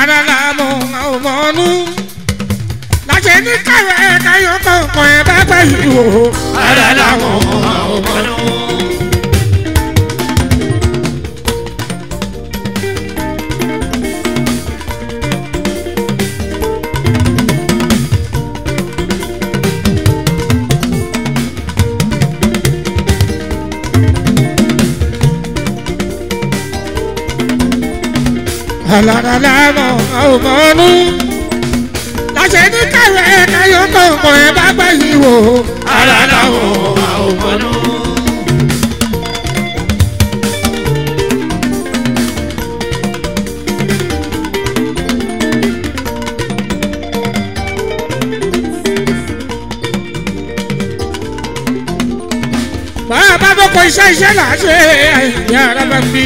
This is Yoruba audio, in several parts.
ara la mọ àwọn ọmọ ọnú láṣẹ ní káwé káyọ kọ̀ọ̀kan ẹ bá gbà yìí wò ara làwọn ọmọ nù. alára la mọ àwọn ọmọ ọnú láṣẹ ní káwé káyọ kọ̀ọ̀kan ẹ bá gbà yìí wò ara làwọn ọmọ nù. bàbá bá bọ́ kọ iṣẹ́ iṣẹ́ là á ṣe àìyá ara bá ń bí.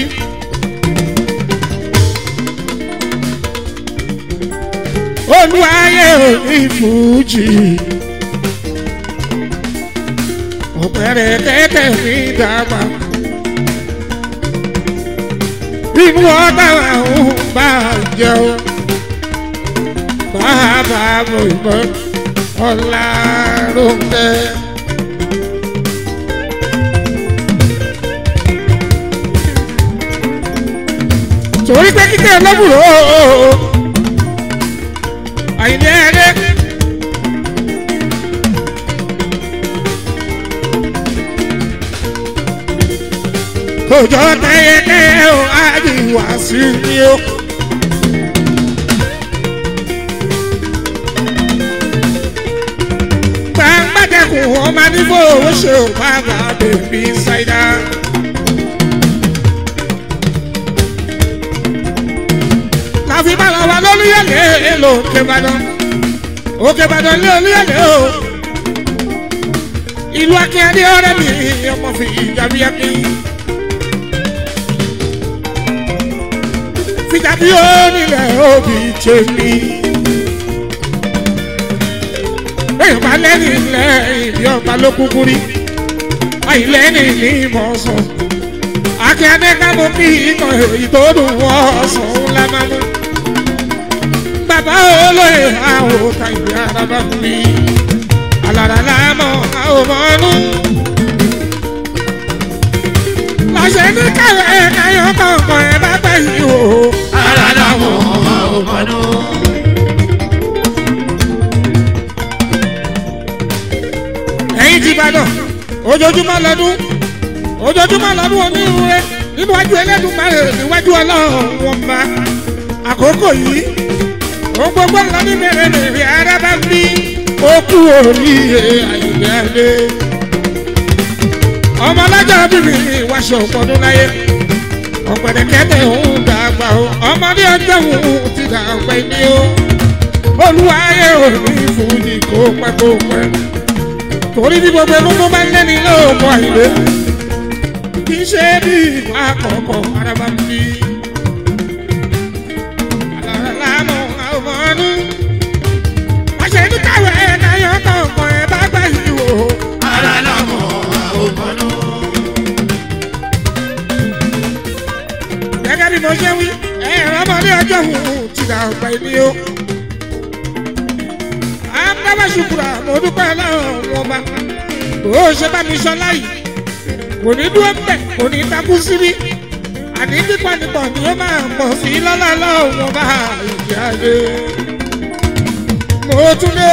olúwayé òní fújì ọ̀pẹ̀rẹ̀ tẹ́tẹ̀ mi dàgbà inú ọ̀dà àwọn bá jẹun bàbá mo ìbọn ọ̀la ló ń tẹ́. torí pé kíkẹ́ ọlọ́bùrò àyìnbí ẹ̀rẹ́. kòjọ tẹyẹkẹyẹ o àdìwà sí ni o. gbàgbàdẹkùn ọmọ nífò owó ṣe ò bá bá bèbí ṣáídá. láfi bá wa wá lólúyẹ̀lẹ̀ ló kébàdàn òkèbàdàn lé olúyẹ̀lẹ̀ o. ìlú akínyẹ̀dé ọ̀rẹ́ mi ọmọ fi ìjàmbí ẹ̀kí. fìjàbí ó nílẹ̀ òbí tèmi. bẹ́ẹ̀ bá lẹ́ni ilẹ̀ ìbí ọba ló kúkú rí àìlẹ́ni ní ìmọ̀ọ́sán. akínyẹ̀dé ká mú kí ikọ̀ ìtòdùn wọ́n sùn ńlá máa mú bàbá olóyè àwọn òkà ìwé araba mi alára láàmú àwọn ọmọnú. lọ́sẹ̀ ní káwé káyọ̀ kọ̀ọ̀kan ẹ̀ bá gbà yìí o. ara làwọn ọmọ nù. ẹ̀yin ti bàdàn ojoojúmọ́ lọ́dún ojoojúmọ́ lọ́dún onírúurẹ́ níwájú ẹlẹ́dùnmáre níwájú ọlọ́run wọn bá àkókò yìí ohun gbogbo ńlá ní bẹ̀rẹ̀ lèrè ara bá ń bí ó kú oríire àyùbẹ́lẹ́. ọmọ ọlọ́jọ́ bíbí wáṣọ ọ̀pọ̀dún láyé ọ̀pẹ̀dẹ̀kẹ́tẹ̀ òun dàgbà o ọmọdé ọjọ́ òun ti dàgbà ní o olúwayé òní fújì kó pẹ́ kó pẹ́ torí bí gbogbo ẹnu tó bá ń lẹ́ni lóògùn àyè kì í ṣe bí ìgbà àkọ́kọ́ ara bá ń bí. Àlàlánà àwòmọ́nú. Àṣẹ ní káwé náyọ̀ kọ̀ọ̀kan ẹ̀ bá gbà yìí wò. ara làwọn ọmọ nù. Gẹ́gẹ́ bí mo ṣe wí, ẹ̀rọ ọmọdé ọjọ́ òun ti dà ọ̀pẹ ní o. Àbábá ṣùkúrà mo dúpẹ́ láwọn ọba. Bó o ṣe bá mi sọ láyìí, kò ní dúró mbẹ̀, kò ní takú síbí. Àní pípọ̀ nípọ̀ ni ó máa pọ̀ sí lọ́lá lọ́wọ́ bá ìyá rẹ̀. Mo tún lé.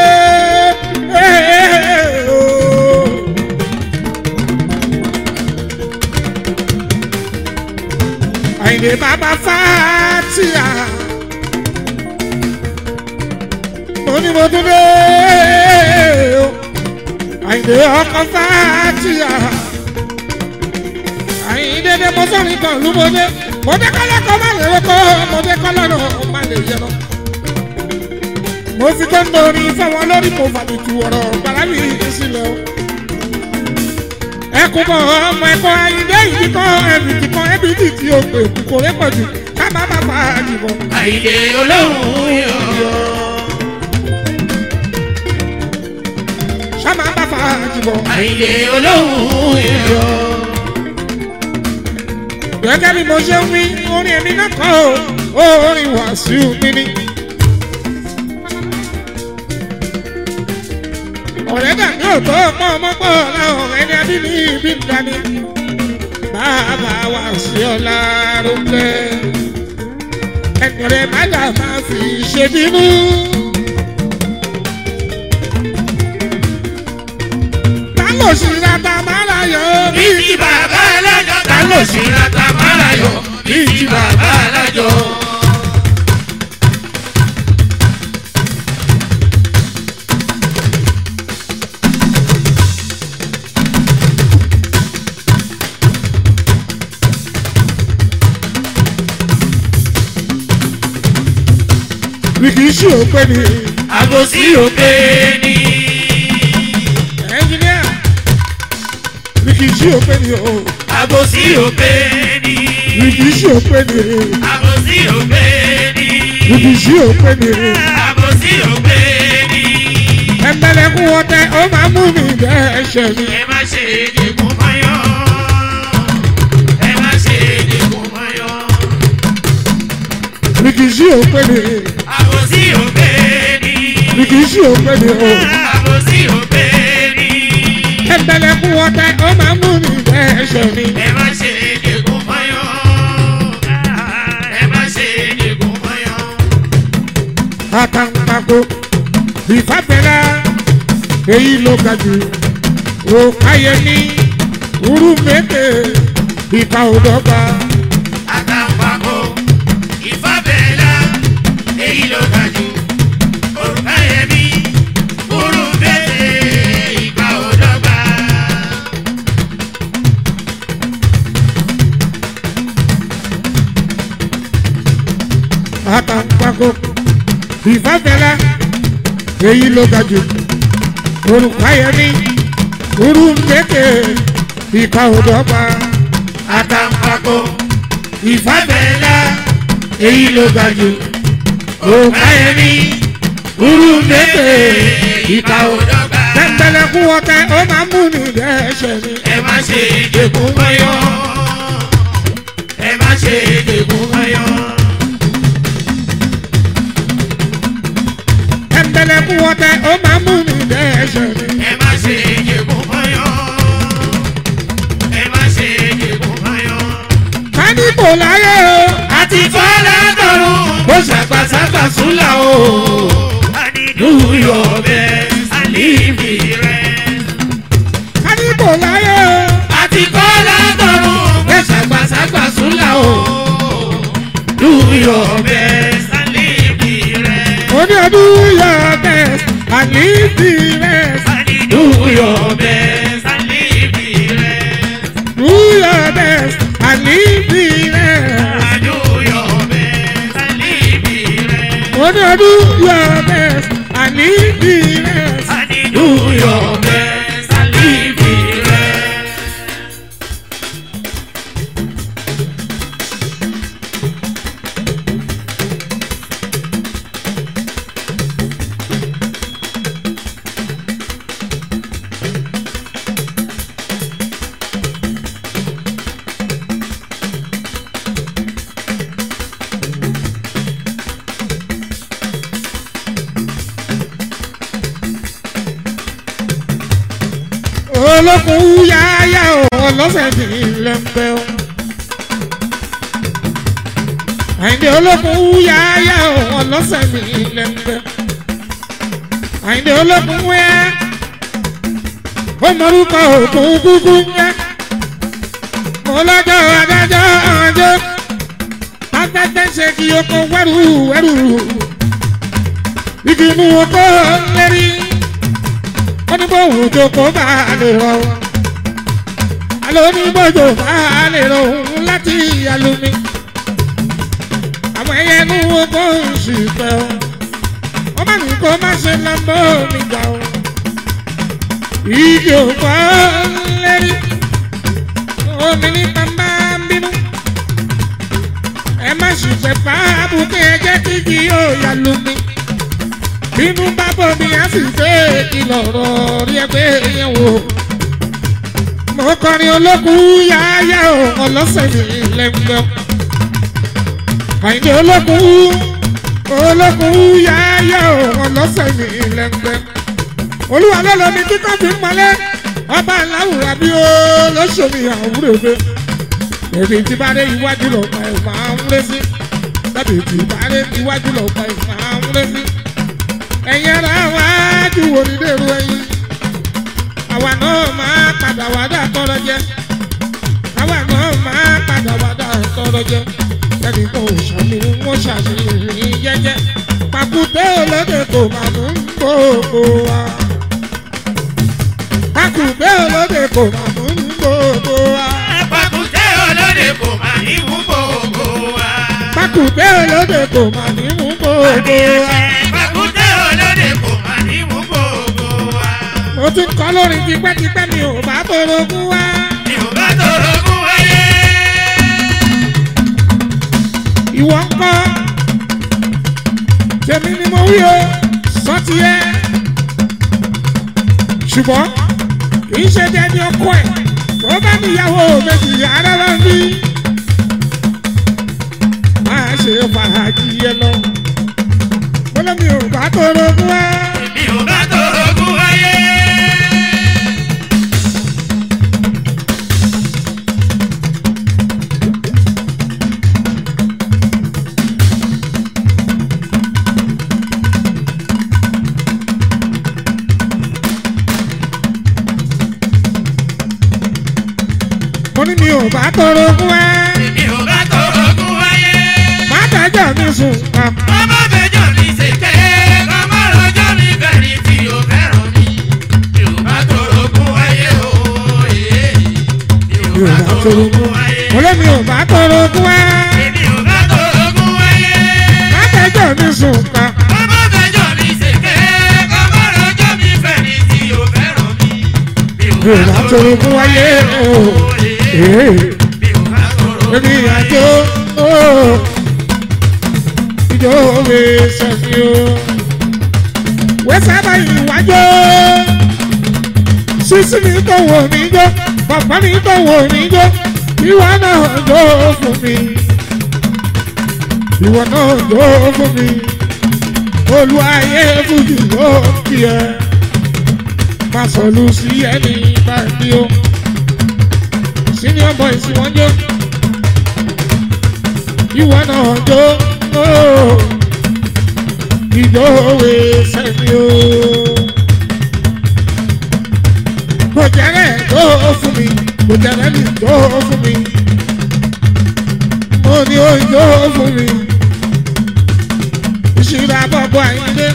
Àyìnlé bàbá Fátíà. Mo ní mo tún lé. Àyìnlé ọkọ̀ Fátíà. Àyìnlé dé mo sọ̀rọ̀ ìtàn lú mo dé. Mo dé kọ́lá kan má lè rọ́kọ́. Mo dé kọ́lá náà má lè yẹ lọ. Mo fi tó ń dorí fáwọn lórí mo fàbìtì ọ̀rọ̀ bàrà mi sílẹ̀ o ẹkún mọ ọmọ ẹkọ ayíǹde yìí kan ẹbìtì kan ẹbìtì tí o pè kò rẹ pọ̀jù ká má má fa àdìbò. àyè olóhùn yọ. ká má má fa àdìbò. àyè olóhùn yọ. gẹ́gẹ́ bí mo ṣe ń wí orin èmi náà kọ́ o orin wà wàásù mi ní. ọ̀rẹ́ dàbí òtó ọmọ ọmọ pọ̀ láwọn ẹni adí ní ibi ń dání. bàbá wa sí ọ̀la rúpẹ́. ẹni rẹ̀ má dà máa fi ṣe bínú. ta ló sì ra ta máa ra yọ. Bíjí bàbá alájọ ta ló sì ra tàmárà yọ. Bíjí bàbá alájọ. mi kì í ṣe òpè ní. Àbòsí òpè ni. ẹnjìníà mi kì í ṣe òpè ní o. Àbòsí òpè ni. mi kì í ṣe òpè ní. Àbòsí òpè ni. mi kì í ṣe òpè ní. Àbòsí òpè ni. ẹnbẹ̀lẹ̀kùn ọ̀tẹ̀ ó máa mú mi bẹ́ ẹsẹ̀ mi. Ẹ má ṣe dìkún mọ́yọ́. Ẹ má ṣe dìkún mọ́yọ́. mi kì í ṣe òpè ní. Àbòsí òpè ni. mi kì í ṣe òpè ní o. Àbòsí òpè ni. ẹnbẹ̀lẹ̀kùn ọ̀tẹ̀ ó máa mú mi bẹ́ ẹsẹ̀ mi. Ẹ má ṣe dìkún mọ́yọ́. Ẹ má ṣe dìkún mọ́yọ́. àtàǹpàkò ìfàbẹ̀rẹ̀ èyí ló ga jù òkáyẹmí urumete ìka òdọ́gba Àtàǹpàkò ìfàbẹ̀lá èyí ló ga jù. Òrùka yẹmí kúrú bẹ́ẹ̀ ìgbà òdọ́gba. àtàǹpàkò ìfàbẹ̀rẹ̀ èyí ló ga jù òkáyẹmí urumete ìka òdọ́gba Àtàǹpàkò ìfàbẹ̀lá èyí ló ga jù. Òrùka yẹmí kúrú bẹ́ẹ̀ ìgbà òdọ́gba. tẹ̀m̀bẹ̀lẹ̀kùn ọ̀tẹ̀ ó máa mú mi dẹ́ṣẹ̀ mi. ẹ má ṣe dẹkùn mọ́yọ́ ẹ má ṣe dẹkùn mọ́yọ́ tẹ̀m̀bẹ̀lẹ̀kùn ọ̀tẹ̀ ó máa mú mi dẹ́ṣẹ̀ mi. ẹ má ṣe dẹkùn mọ́yọ́ ẹ má ṣe dẹkùn mọ́yọ́. kánípò láyé o. àti fọ́lá dọ̀rùn ó ṣàgbàṣàgbà súnlá o àdìdúyọ̀ bẹ́ẹ̀ àlìbì rẹ̀. kánípò láyé o. àti fọ́lá dọ̀rùn ó ṣàgbàṣàgbà súnlá o dúyọ̀ bẹ́ẹ̀ àlìbì rẹ̀. oní ọdún yọ bẹ́ẹ̀ àní bí rẹ̀. Do your best and leave me rest. do your best àní bí rẹ̀. Do your best and leave me rest. oní ọdún yọ bẹ́ẹ̀ àní bí rẹ̀. Do your best and leave me rest. olókun yáyá o ọlọ́sẹ̀ tí ilẹ̀ ń bẹ́ o. àyìndé olókun yáyá o ọlọ́sẹ̀ tí ilẹ̀ ń bẹ́. àyìndé olókun wẹ́ ó mọ̀rúkọ òkun kúkú yẹ. mo lọ́jọ́ adájọ́ ọjọ́ afẹ́fẹ́ ṣe kí oko wẹ́rù wẹ́rù. igi inú oko lérí wọ́n ní bóun tó kó bá a lè rọ alo ní bójú bá a lè rọ òun láti alumi àwọn ẹyẹ inú oko ń sì pẹ́ o wọ́n má ní kó má ṣe lọ́mọ́ mi gbà o igi òkò lérí omi ní bàbá ń bínú ẹ má sì fẹ́ fà á bùkẹ́ ẹ jẹ́ kí igi yóò yà lumi bínú bá bọ̀ mi á sì fẹ́ ìkìlọ̀ ọ̀rọ̀ rí ẹgbẹ́ yẹn wò. mo kọrin olókùn yáyá o ọlọ́sẹ̀ mi lẹ́gbẹ́. àyìnbó olókùn olókùn yáyá òun lọ́sẹ̀ ní lẹ́gbẹ́ olúwa lọ́lọ́ mi tí kò fi ń mọ́lẹ́ ọba aláwùrà bí ó lọ́sọ̀mí àwúrẹ́gbẹ́ èmi tí bá dé iwájú lọ́pàá ẹ̀ máa ń lé sí tàbí tí bá dé iwájú lọ́pàá ẹ̀ máa ń lé sí ẹ̀yin ara wájú wo ni dèrò ẹ̀yìn àwa náà máa padà wá dà tọrọ jẹ àwa náà máa padà wá dà tọrọ jẹ ẹnì kan ò ṣàmì wọn ṣàṣeyìn jẹjẹ pàkúté olóde kò máa mú gbogbo wa pàkúté olóde kò máa mú gbogbo wa Pàkúté olóde kò mà ní mú gbogbo wa. pàkúté olóde kò máa ní mú gbogbo wa. Pàkúté olóde kò mà ní mú gbogbo wa. mo ti kọ́ lórí tipẹ́tipẹ́ mi ò bá torogún wá. Mi ò bá torogún wáyé. ìwọ ń kọ́ tèmi ni mo wí o sọ́tì ẹ́ ṣùgbọ́n kì í ṣe dẹni ọkọ ẹ̀ tó bá níyàwó méjì ara bá ń bí máa ṣe fàájì yẹn lọ mo lómi ò bá torogún wá. Mi ò bá torogún wáyé. mo ní mi ò bá torogún wá. Mi ò bá torogún wáyé. má dájọ́ mi sùn kàn. Ọmọ fẹjọ́ mi ṣèké, ọmọ rọjọ́ mi bẹ̀rẹ̀ tí o fẹ́ràn mi. Mi ò bá torogún wáyé o. Mi ò mi ò bá bá torogún torogún wáyé. mo lómi ò bá torogún wá. Mi ò bá torogún wáyé. má dájọ́ mi sùn kàn. Ọmọ fẹjọ́ mi ṣèké, ọmọ rọjọ́ mi bẹ̀rẹ̀ tí o fẹ́ràn mi. Mi ò mi ò bá torogún wáyé o. Ee. Mi ò bá torogún èmi àjò ó ìjọ òwe sẹ́mi o. wẹ́sẹ̀ báyìí wájọ́ sísí mi tó wò mí jọ bàbá mi tó wò mí jọ ìwọ náà jọ fún mi ìwọ náà jọ fún mi olùwàyè fújì ló kí ẹ má sọlù sí ẹni báyìí o senior boys wọ́n jó ìwọ náà jó ooo ìjọ òwe sẹ́mi o. kò jẹ́rẹ̀ jó fún mi kò jẹ́rẹ̀ ní jó fún mi mo ní ó jó fún mi ìṣúra bọ́bọ́ àyíndé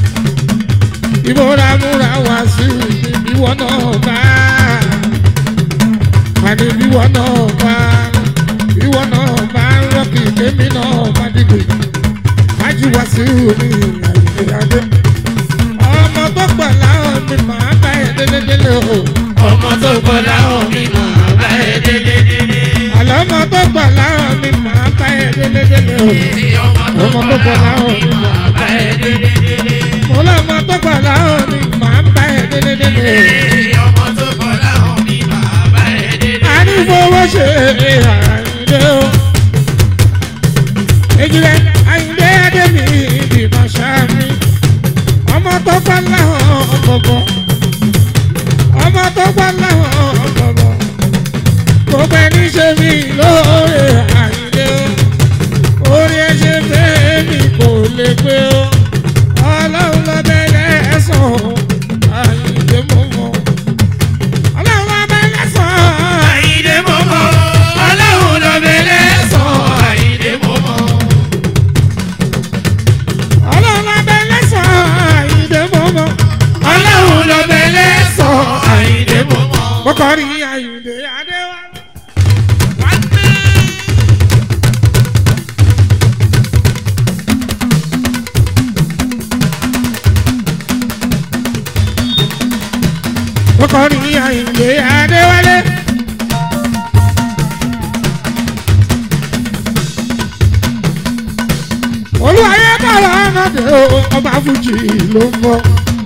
ìmúra múra wá sí ìwọ náà bá àní ìwọ náà bá ìwọ náà bá rọ́ọ̀kì kémi náà bá dìgbò májú wá sí omi àyíkéyàdé ọmọ tó pọ̀ láwọn mi máa bá ẹ délédélé o Ọmọ tó kọ láwọn mi máa bá ẹ délé délé. àlọ́ ọmọ tó pọ̀ láwọn mi máa bá ẹ délédélé o Ọmọ tó kọ láwọn mi máa bá ẹ délé délé. mo lọ́mọ tó pọ̀ láwọn mi máa bá ẹ délédélé o. Ọmọ tó kọ láwọn mi máa bá ẹ délé. àní fowó ṣe àyíndé o. Ejìlẹ̀ àyíndé Adémi ìdìbò ṣáàmì. Ọmọ tó gbá láwọn ọ̀bọ̀bọ̀. Ọmọ tó gbá láwọn ọ̀bọ̀bọ̀. Gbogbo ẹni ṣe mí lóore àyíndé o. Orí ẹ ṣe fẹ́ mi kò lè pé o. Ọlọ́run lọ bẹ̀rẹ̀ ẹ̀sán o. Àyíndé mọ̀ mọ̀. Ọlọ́run lọ bẹ̀rẹ̀ ẹ̀sán o. Àyìndé mọ́mọ́, ọlọ́run ló bẹ̀rẹ̀ sọ. Àyìndé mọ́mọ́, ọlọ́run abẹ́ lẹ́sàn-án àyíǹde mọ́mọ́. ọlọ́run ló bẹ̀rẹ̀ sọ. Àyìndé mọ́mọ́. mo kọ́ rí àyíǹde adéwálé. mo kọ́ rí àyíǹde adéwálé. olùwàyé bọ̀rọ̀ ọ̀nàdé o ọba fújì ló ń bọ̀.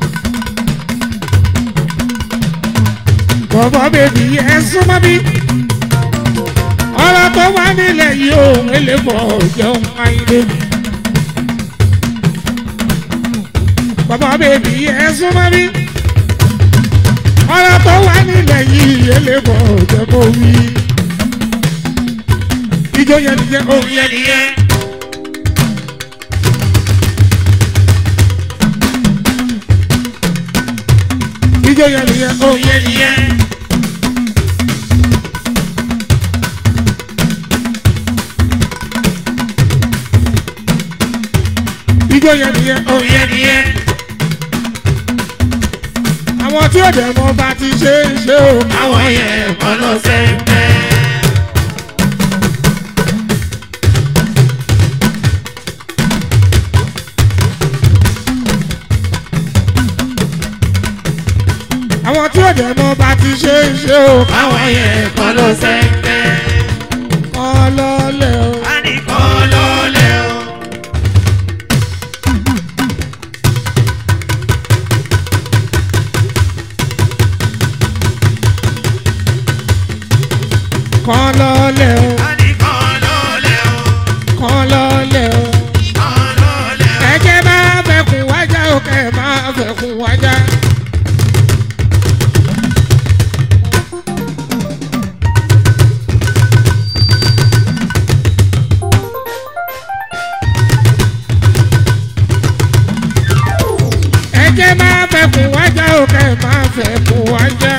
bọ̀bọ̀ bèbí ẹ súnmọ́ bí. ọ̀rọ̀ tó wà nílẹ̀ yìí ò eléfọ̀ jẹun àyíndé. bàbá bèbí ẹ súnmọ́ mi ọ̀rọ̀ tó wà nílẹ̀ yìí elébọ̀ jẹ́ kó wí. ijó yẹn nìyẹn òun yẹn nìyẹn. ijó yẹn nìyẹn òun yẹn nìyẹn. ijó yẹn nìyẹn òun yẹn nìyẹn. àwọn tí ó dẹ̀ mọ́ bá ti ṣe é ṣe o. àwọn yẹn kọ́ ló ṣe ń bẹ́. àwọn tí ó dẹ̀ mọ́ bá ti ṣe é ṣe o. àwọn yẹn kọ́ ló ṣe ń bẹ́. kọ́ lọ́lẹ̀ o. a ní kọ́ ló lẹ́ o. kọ́ lọ́lẹ̀ o. a ní kọ́ ló lẹ́ o. kọ́ lọ́lẹ̀ o. kọ́ ló lẹ́ o. ẹ̀jẹ̀ máa fẹ̀kùn wájà o kẹ́ ẹ̀ máa fẹ̀kùn wájà. ẹ̀jẹ̀ máa fẹ̀kùn wájà o kẹ́ ẹ̀ máa fẹ̀kùn wájà.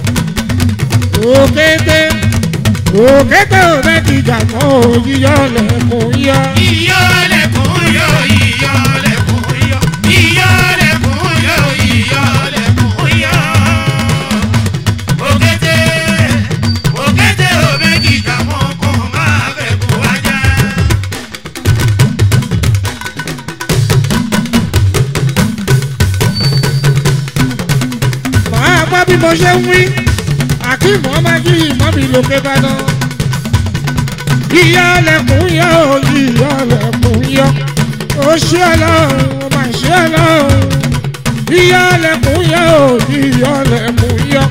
òkété òkété ò bẹ́ẹ̀ ti jà mọ́ òyìyọ́ lẹ́kùn yọ. Iyọ̀ lẹ̀kùn yọ, iyọ̀ lẹ̀kùn yọ, iyọ̀ lẹ̀kùn yọ, iyọ̀ lẹ̀kùn yọ. Òkété, òkété ò méjì jà mọ́ kó máa fẹ́ kó wájà. màá gbọ́ bí mo ṣe ń wí àkíìmù ọmọ jí ìmọ̀ mi lókè dáná. yíyọ lẹkùn yọ yíyọ lẹkùn yọ ó ṣe ọlọ́run ó mà ṣe ọlọ́run. yíyọ lẹkùn yọ yíyọ lẹkùn yọ.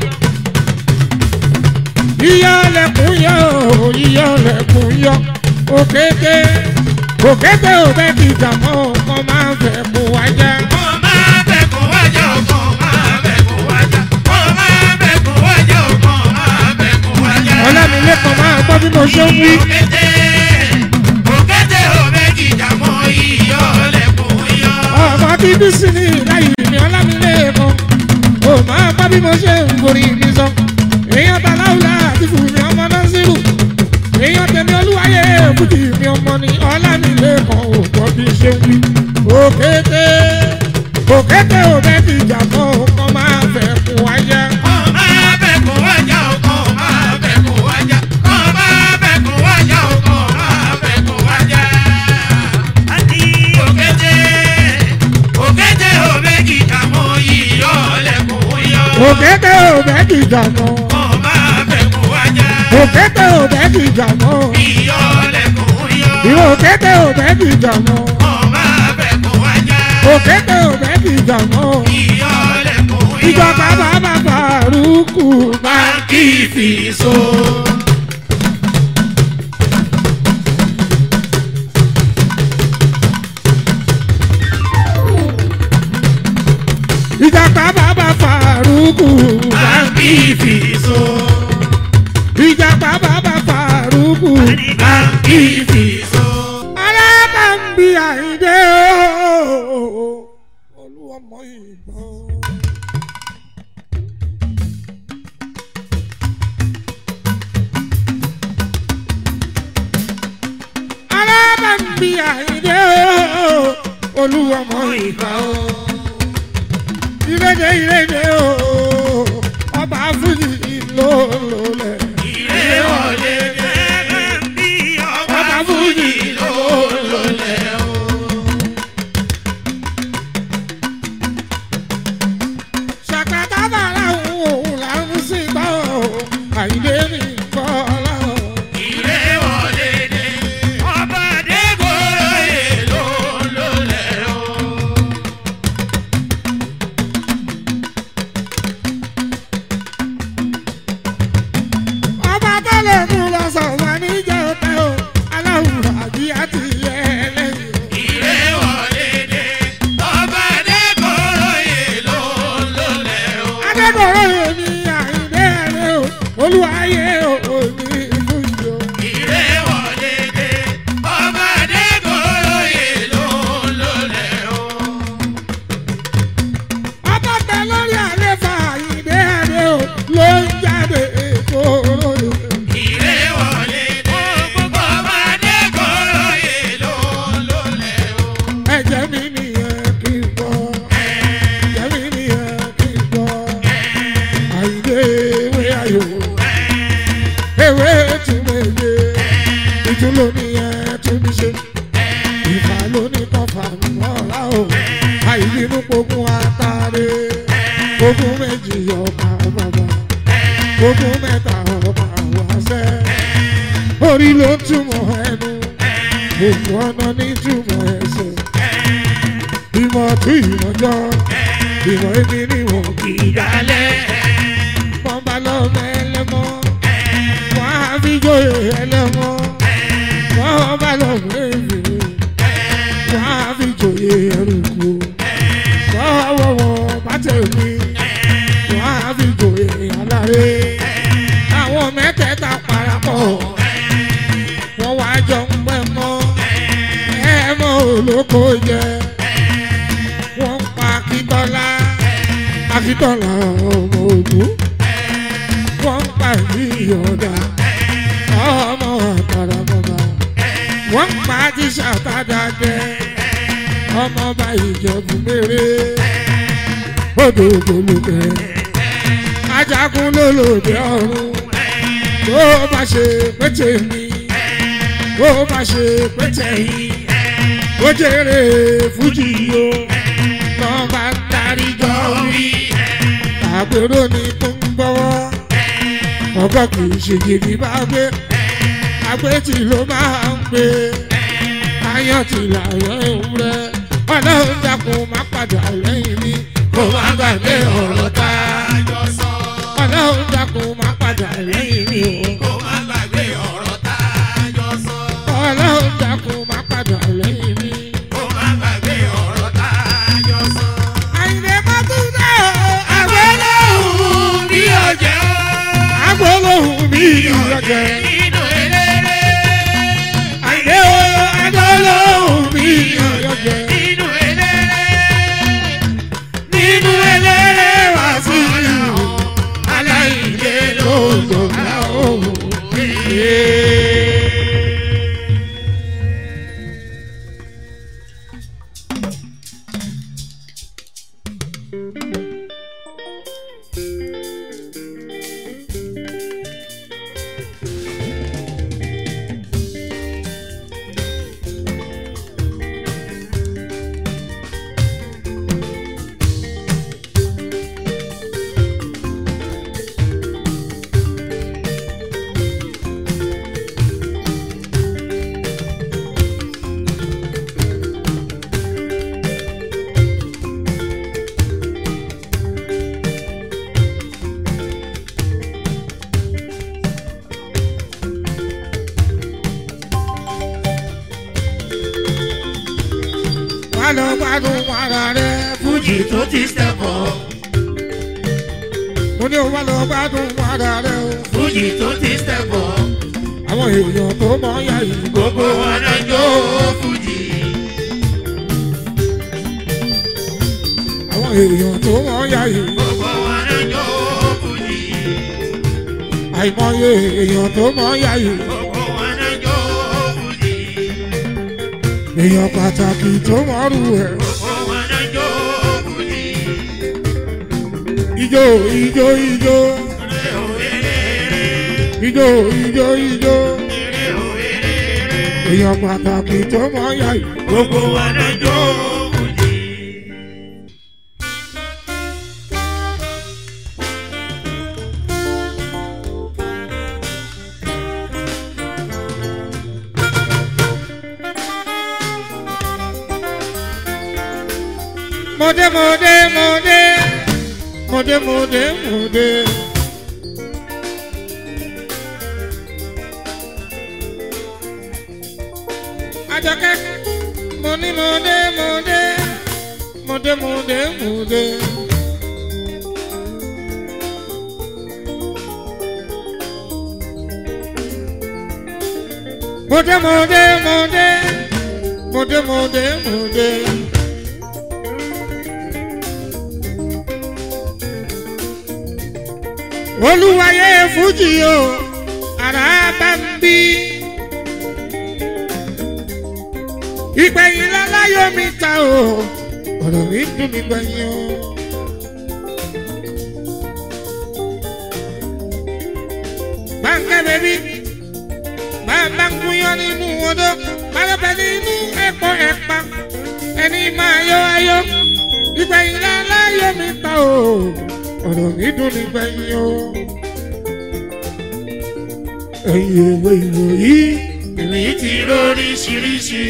yíyọ lẹkùn yọ yíyọ lẹkùn yọ. òkété òkété ò bẹ́ẹ̀ kí ìjàmọ́ ọkọ máa ń fẹ́ kó wájà. Kó máa fẹ́ kó wájà, kó máa fẹ́ kó wájà. Kó máa fẹ́ kó wájà, kó máa fẹ́ kó wájà. ọlámilékan máa gbọ́ bí mo ṣe ń wí. Òkété, òkété ò méjì jà mọ́ iyọ̀ lẹ̀kùn yọ. ọmọ bíbí sí ní láyé mi ọlámilékan ò máa gbọ́ bí mo ṣe ń gorí mi sọ. èèyàn ta láwùlá àti fún mi ọmọ náà sírù. èèyàn tẹ̀mí olúwayé fújì mi ọmọ ni ọlámilékan ò gbọ́ bí ṣe ń wí. òkété òkété ò bẹ́ẹ̀ ti jà mọ́ ọkọ máa fẹ́ kún wáyà. Kó máa fẹ́ kó wájà, kó máa fẹ́ kó wájà. Kó máa fẹ́ kó wájà, kó máa fẹ́ kó wájà. Òkété, òkété ò méjì jà mọ́ iyọ̀ lẹ̀kùn yọ. òkété ò bẹ́ẹ̀ ti jà mọ́. Kó máa fẹ́ kó wájà. òkété ò bẹ́ẹ̀ ti jà mọ́. Iyọ̀ lẹ̀kùn yọ. ìwọ òkété ò bẹ́ẹ̀ ti jà mọ́. Kó máa fẹ́ kó wájà. òkété ò bẹ́ẹ̀ ti jà mọ́. Iyọ̀ lẹ̀kùn yọ. ìjọba bàbá Fàrúkù bá Báńkì fìṣó. ìjọba bàbá Fàrúkù bá Báńkì fìṣó. ìjọba bàbá Fàrúkù. Báńkì fìṣó. alábàmbí àìdé ooo olúwọmọ ìbọn. alábàmbí àìdé ooo olúwọmọ ìbọn. ìrèdè ìrèdè ooo ọba fújì ìlólólẹ̀. Ilé wọlé gẹ́gẹ́ bí ọba fújì ló lọlẹ̀ o. ṣàkàtà bàrà òun là ń sìn gbọ́ àìdé ní kọ́lá. Ilé wọlé dé ọba Adégoróyè ló lọlẹ̀ o. ọba tó lè mú lọ fàmọ́ra o àìbínú pogun àtàrẹ pogun méjì ọkà bàbá pogun mẹ́ta ọkà wáṣẹ́ orí ló túmọ̀ ẹnu gbogbo ọ̀nà ní túmọ̀ ẹsẹ̀ ìmọ̀ tún ìmọ̀jọ́ ìmọ̀ èmi ni wọ́n kì í dálẹ̀ wọ́n bá lọ mẹ́lẹ́mọ́ wọ́n á fi jóye ẹlẹ́mọ́ wọ́n bá lọ mẹ́fì wọ́n á fi jóye ẹrùkú wọ́n wọ́wọ́ bá tẹ̀mí wọ́n á fi jóye aláré àwọn mẹ́tẹ̀ẹ̀ta parapọ̀ wọ́n wá jọ ń pẹ́ mọ́ ẹ mọ́ olóko jẹ wọ́n pa akíntọ́lá akíntọ́lá ọmọ ògún wọ́n pa ìyọ̀dà ọmọ àtàràmọ́ba wọ́n pa tíṣà tádàdẹ ọmọ bá ìjẹ̀bù méré odò ògbólógbẹ ajagun lólòdì ọ̀run tó bá ṣe pété mi tó bá ṣe pété yìí ó jèrè fújì o lọ́ bá ń darí jọ wí àgbèrò ni tó ń gbọ́wọ́ ọgọ́ kì í ṣe gidi bá gbé agbétì ló máa ń gbé ayọ̀ tí làyọ̀ ewúrẹ́ ọlọ́run dákun má padà lẹ́yìn mi kó má gbàgbé ọ̀rọ̀ tá a jọ sọ ọlọ́run dákun má padà lẹ́yìn mi o kó má gbàgbé ọ̀rọ̀ tá a jọ sọ. ọlọ́run dákun má padà lẹ́yìn mi. kó má gbàgbé ọ̀rọ̀ tá a jọ sọ. àyìnbó má tún dá o àgbélóhùn bí ọjọ́ agbóhùn mi ìyọ̀jẹ̀. nínú eléré. àyìnbó agbóhùn mi ìyọ̀jẹ̀. nínú eléré. nínú eléré wá sí ìlú aláìlé ló lọ́jọ́ òun. wà lọ gbádùn ara rẹ fújì tó ti stẹ̀pọ̀. mo ní o wà lọ gbádùn ara rẹ o. fújì tó ti stẹ̀pọ̀. àwọn èèyàn tó mọ ya yìí gbogbo wọn náà jó fújì. àwọn èèyàn tó mọ ya yìí gbogbo wọn náà jó fújì. àìmọye èèyàn tó mọ ya yìí gbogbo wọn náà jó fújì. èèyàn pàtàkì tó mọ rú ẹ gbogbo wọn náà jó fújì. ijó ijó ijó eré o eré eré ijó ijó ijó eré o eré eré. èèyàn pàtàkì tó mọ ya yìí gbogbo wọn náà jó fújì. mọdé mọdé mọdé mọdé mọdé mọdé. Àjọkẹ́ mo ní mọdé mọdé mọdé mọdé mọdé. Mọdé mọdé mọdé mọdé mọdé mọdé. olúwayé fújì o ara bá ń bí. ìgbẹ̀yìn láláyọ̀ mi ta o ọ̀rọ̀ mi dùn mí gbẹ̀yìn o. báńkẹ́ bẹ́bí bàbá ń gúnyán nínú odó bàbá nínú ẹ̀pọ̀ ẹ̀pà ẹni máa yọ ayọ̀ ìgbẹ̀yìn láláyọ̀ mi ta o ọ̀rọ̀ mi dùn nígbẹ̀yìn o. ẹ̀yin ìwé ìròyìn èmi ti lóríṣiríṣi.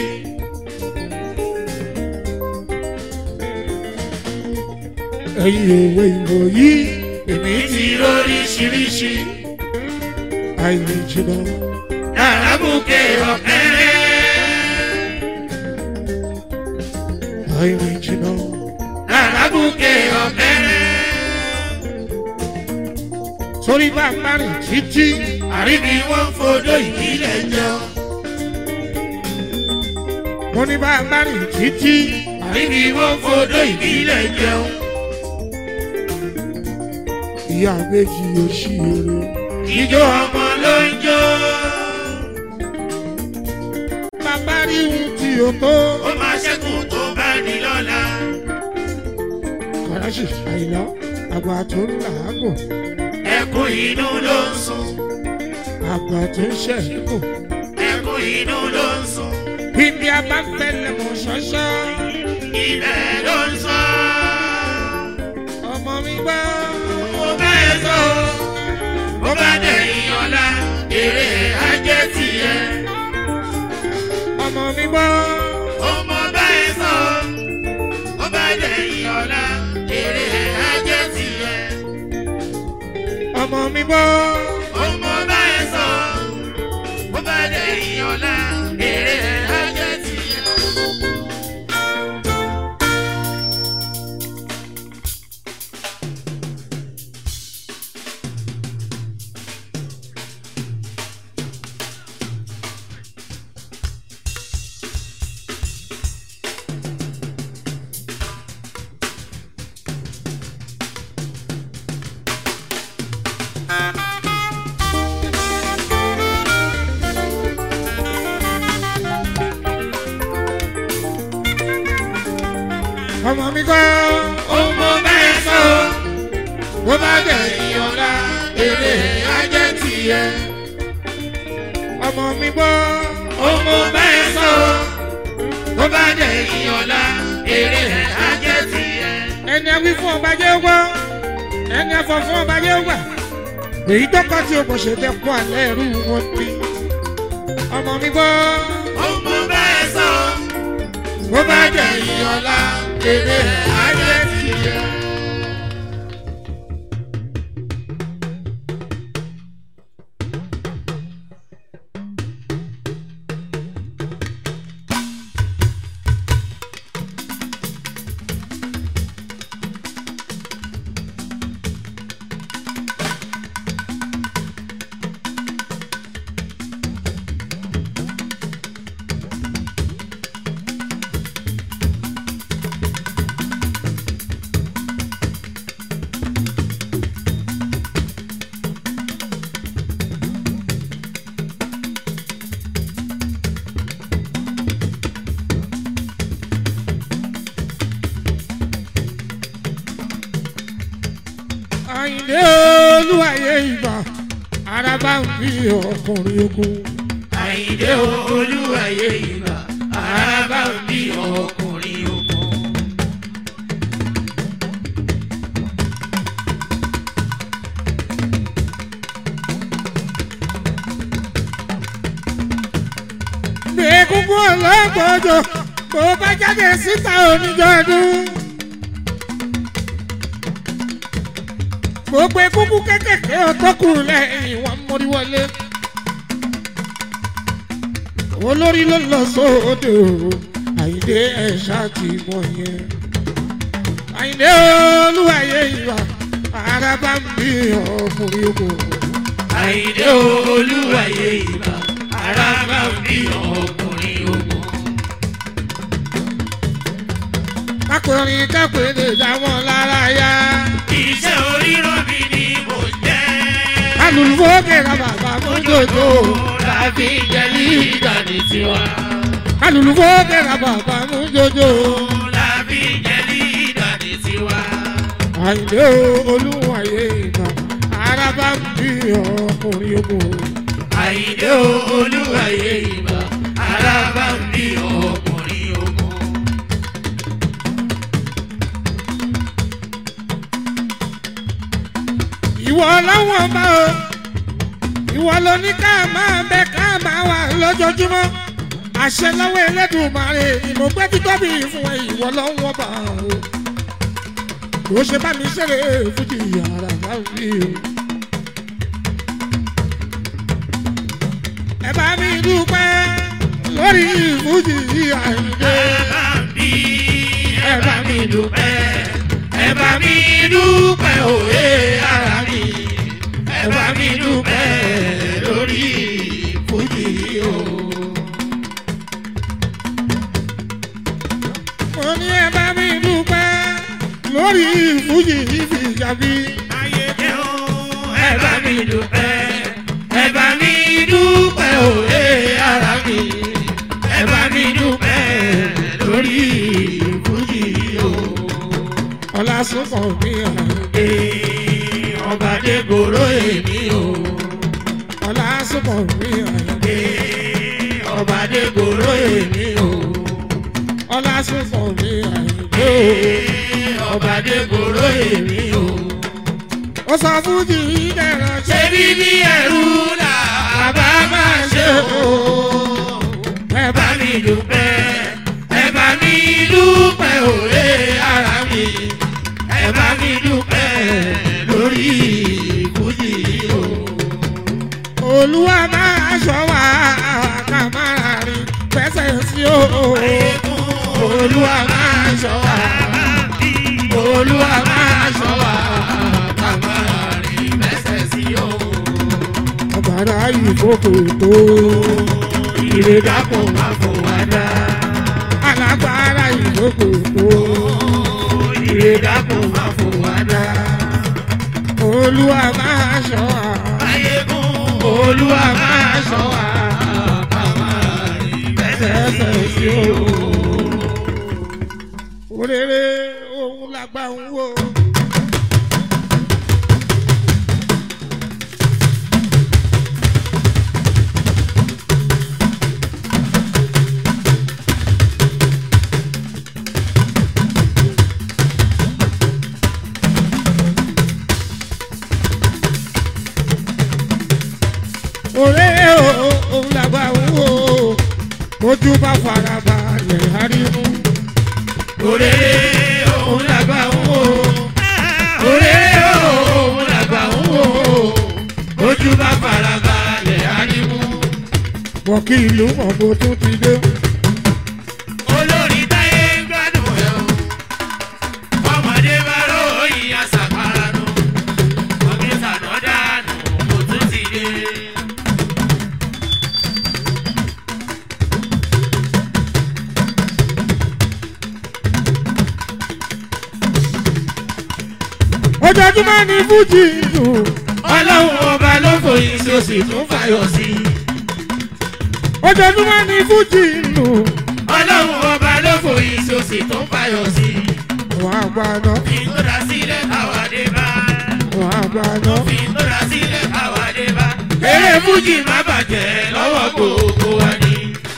ẹ̀yin ìwé ìròyìn èmi ti lóríṣiríṣi. àìní jìnnà Àràbùkẹ́ ọ̀kẹ́rẹ́. àìní jìnnà Àràbùkẹ́ ọ̀kẹ́rẹ́. sórí bá a bá rìn títí Àríbi wọn fodó ìbílẹ̀ jọ. mo ní bá a bá rìn títí Àríbi wọn fodó ìbílẹ̀ jẹun. ìyá méjì yóò ṣí eré Ìjọ ọmọ ló ń jó. bàbá rí ohun tí o tó Ó máa ṣẹ́kù tó bá ní lọ́la. kàràṣì àìlá àgbà tó ń làágùn Ẹkún inú ló ń sun. àgbà tó ń ṣẹ̀kù Ẹkún inú ló ń sun. ibi abáfẹ́lẹ̀ mọ̀ ṣọ́ṣọ́ Ibẹ̀ ló ń sọ. ọmọ mi gbọ́ Mo bá ẹ sọ. Mo bá dẹ̀yìn ọ̀la. Èrè ajé tiẹ̀. ọmọ mi gbọ́ Ọmọ bá ẹ sọ. Mo bá dẹ̀yìn ọ̀la. Èrè ajé tiẹ̀. ọmọ mi gbọ́ Ọmọ bá ẹ sọ. Mo bá dẹ̀yìn ọ̀la. Èrè ajé tiẹ̀. ọmọ mi gbọ́ Ọmọ bá ẹ sọ. bó bá dẹ̀ Dẹ̀yìn ọ̀la. Èrè ajé tiẹ̀. ọmọ mi gbọ́ Ọmọ bá ẹ sọ. Mo bá dẹ̀yìn ọ̀la. Èrè ajé tiẹ̀. ẹni a wí fún ọba jẹ́ gbọ́ ẹni a fọ fún ọba jẹ́ gbà èyí tó kọ́ tí o kò ṣe tẹ́ kó alẹ́ ẹrú wọn ní ọmọ mi gbọ́ Ọmọ bá ẹ sọ. bó bá dẹ̀ Dẹ̀yìn ọ̀la. Èrè ajé tiẹ̀. àyìnlé olúwàyé ìgbà araba ń bí ọkùnrin ogun Àyìndé olúwàyé ìgbà. Àràbà ń bí ọkùnrin ogun. bí egungun ọlọ́gbọ́jọ bó bá jáde síta oníjọ́dún. gbogbo egungun kékèké ọtọ́kù lẹ́yìn wọn mórí wọlé. olórí ló lọ sóde o àyíndé ẹ̀ṣá ti mọ yẹn. àyíndé olúwàyé ìwà araba ń bí ọkùnrin ogun. Àyìndé olúwàyé ìgbà. Àràbà ń bí ọkùnrin ogun. kákùnrin kákùnrin lè dá wọn lára yá. Iṣẹ́ oríran mi ni mo jẹ́. alùpùpù kẹ̀kẹ́ bàbá mú jòjò. Láfi jẹ́ lídà ní tiwa. alùpùpù kẹ̀kẹ́ bàbá mú jòjò. Láfi jẹ́ lídà ní tiwa. àyìnlé olúwàyé ìgbà araba ń bí ọkùnrin ogun. Àyìndé olúwàyé ìgbà. Àràbà ń bí ọkùnrin ogun. ìwọ ọlọ́wọ́n bá o ìwọ ló ní ká máa bẹ ká máa wà lójoojúmọ́ àṣẹ lọ́wọ́ Ẹlẹ́dùmarè ìmọ̀gbẹ́ títóbi fún ẹ ìwọ lọ́wọ́n bá o kò ṣe bá mi ṣeré fújì yàrá láwùjọ o. ẹ bá mi dúpẹ́ lórí fújì àìdè. ẹ bá mi dúpẹ́ ẹ bá mi dúpẹ́ òye ara mi ẹ bá mi dúpẹ́ lórí fújì o. mo ní ẹ bá mi dúpẹ́ lórí fújì ìfìjàbí. ẹ bá mi dúpẹ́ ẹ bá mi dúpẹ́ òye ara mi ẹ bá mi dúpẹ́ lórí fújì o. ọlá sọ́kàn mi àìdè. Ee, ọba dégoro èmi o. ọlá sọ́kàn mi àìdè. Ee, ọba dégoro èmi o. ọlá sọ́kàn mi àìdè. Ee, ọba dégoro èmi o. ó sọ fújì ìdẹ̀rọ̀ ṣe ṣé bíbí ẹrú là bá máa ṣe o. ẹ bá mi dúpẹ́ ẹ bá mi dúpẹ́ òye ara mi ẹ bá mi dúpẹ́ lórí fújì o. olúwa máa ṣọ́ wa ká máa rìn fẹsẹ̀ sí o. olúwa máa ṣọ́ wa olúwa máa ṣọ́ wa ká máa rìn fẹsẹ̀ sí o. ọ̀bàrà ìfòkò tó. ire dákun má fún wa dá. alágbára ìfòkò tó. ire dákun má fún wa dá. olúwa máa ṣọ́ wa. ayégun olúwa máa ṣọ́ wa ká máa rìn fẹsẹ̀ sí o. òrèrè òun làgbà ń wò. òrèrè òun làgbà ń wò. ojú bá fara balẹ̀ arimu. òrèrè òun làgbà ń wò. òrèrè òun làgbà ń wò. ojú bá fara balẹ̀ arimu. wọ́n kí ìlú mọ̀ bó tún ti dé. olórí táyé ń gbádùn ẹ̀ o. ọmọdé bá ròyìn àṣàpárá nù. ọ̀gbìn sànà dànù kò tún ti dé. ojoojúmọ́ ni fújì lù. ọlọ́run ọba ló fòyìn sí o sì tún fàyọ̀ sí i. ojoojúmọ́ ni fújì lù. ọlọ́run ọba ló fòyìn sí o sì tún fàyọ̀ sí i. wọ́n á gbà náà. ìtọ́ra sílẹ̀ àwàdé bá. wọ́n á gbà náà. ìtọ́ra sílẹ̀ àwàdé bá. eré fújì má bàjẹ́ lọ́wọ́ gbogbo wa ni.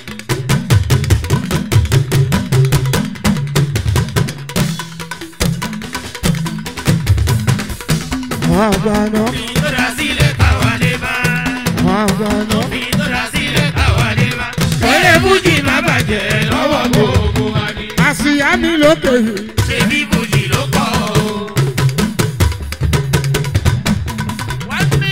wọ́n á gbà náà. ìtọ́ra sílẹ̀ àwàdé bá. wọ́n á gbà náà. ìtọ́ra sílẹ̀ àwàdé bá. eré fújì má bàjẹ́ lọ́wọ́ gbogbo wa ni. àṣìyá mi lókè yìí. ṣebí fújì ló kọ́ o. wá sí.